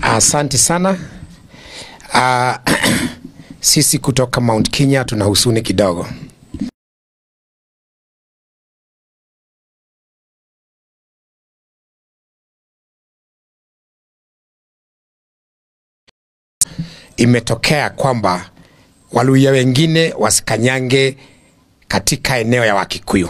Asante sana. Uh, sisi kutoka Mount Kenya tuna husuni kidogo. Imetokea kwamba Waluya wengine wasikanyange katika eneo ya Wakikuyu.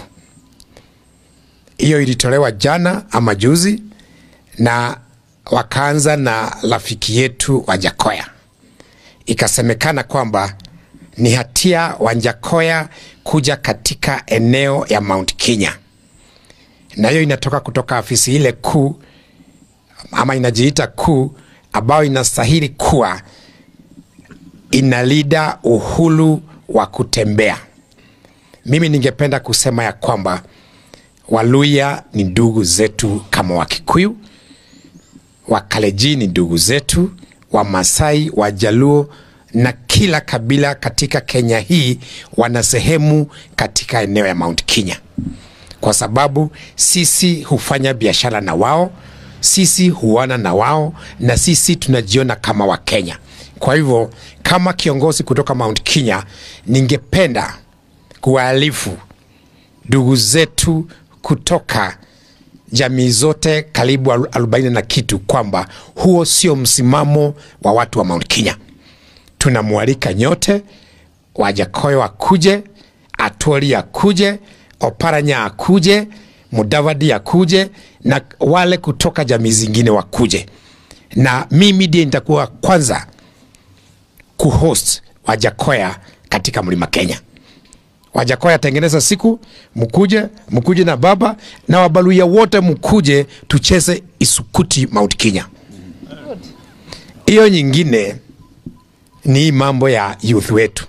Hiyo ilitolewa jana ama juzi, na wakaanza na rafiki yetu Wajakoya. Ikasemekana kwamba ni hatia Wanjakoya kuja katika eneo ya Mount Kenya, na hiyo inatoka kutoka afisi ile kuu ama inajiita kuu ambayo inastahili kuwa inalida uhuru wa kutembea. Mimi ningependa kusema ya kwamba Waluya ni ndugu zetu kama Wakikuyu, Wakaleji ni ndugu zetu, Wamasai, Wajaluo na kila kabila katika Kenya hii wana sehemu katika eneo ya Mount Kenya, kwa sababu sisi hufanya biashara na wao, sisi huona na wao, na sisi tunajiona kama Wakenya. Kwa hivyo kama kiongozi kutoka Mount Kenya, ningependa kuwaalifu ndugu zetu kutoka jamii zote karibu arobaini na kitu kwamba huo sio msimamo wa watu wa Mount Kenya. Tunamwalika nyote, Wajakoyo akuje, Atwoli akuje, Oparanya akuje, Mudavadi akuje na wale kutoka jamii zingine wakuje, na mimi ndiye nitakuwa kwanza kuhost Wajakoya katika mlima Kenya. Wajakoya tengeneza siku, mkuje mkuje na baba na Wabaluya wote mkuje, tucheze isukuti Mount Kenya. Hiyo nyingine ni mambo ya youth wetu.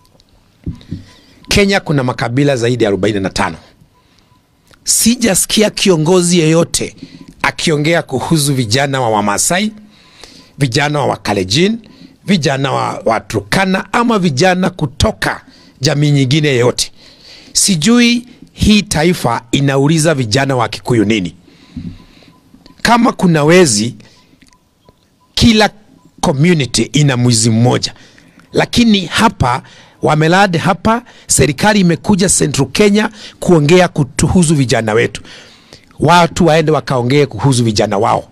Kenya kuna makabila zaidi ya 45. Sijasikia kiongozi yeyote akiongea kuhusu vijana wa Wamasai, vijana wa Wakalejin, vijana wa, wa Turkana ama vijana kutoka jamii nyingine yoyote. Sijui hii taifa inauliza vijana wa Kikuyu nini? Kama kuna wezi, kila community ina mwizi mmoja, lakini hapa wamelad hapa, serikali imekuja Central Kenya kuongea kuhusu vijana wetu, watu waende wakaongee kuhusu vijana wao,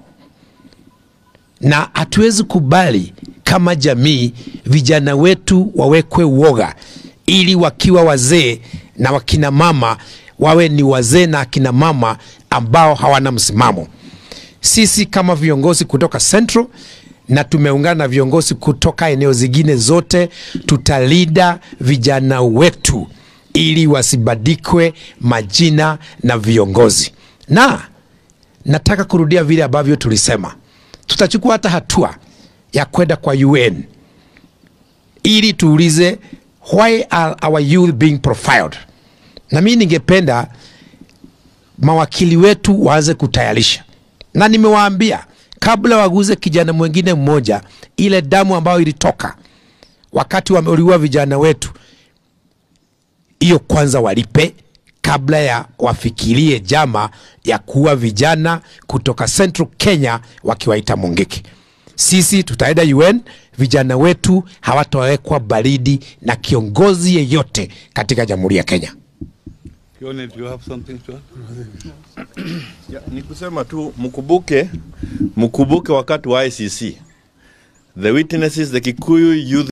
na hatuwezi kubali kama jamii vijana wetu wawekwe uoga ili wakiwa wazee na wakina mama wawe ni wazee na akina mama ambao hawana msimamo. Sisi kama viongozi kutoka Central na tumeungana na viongozi kutoka eneo zingine zote, tutalida vijana wetu ili wasibadikwe majina na viongozi, na nataka kurudia vile ambavyo tulisema, tutachukua hata hatua ya kwenda kwa UN ili tuulize why are our youth being profiled? Na mimi ningependa mawakili wetu waanze kutayarisha, na nimewaambia kabla waguze kijana mwingine mmoja, ile damu ambayo ilitoka wakati wameuliwa vijana wetu, hiyo kwanza walipe kabla ya wafikirie jama ya kuua vijana kutoka Central Kenya wakiwaita Mungiki. Sisi tutaenda UN, vijana wetu hawatawekwa baridi na kiongozi yeyote katika Jamhuri ya Kenya. Kione, do you have something to add? Ya, ni kusema tu mkumbuke mkumbuke wakati wa ICC the witnesses the Kikuyu youth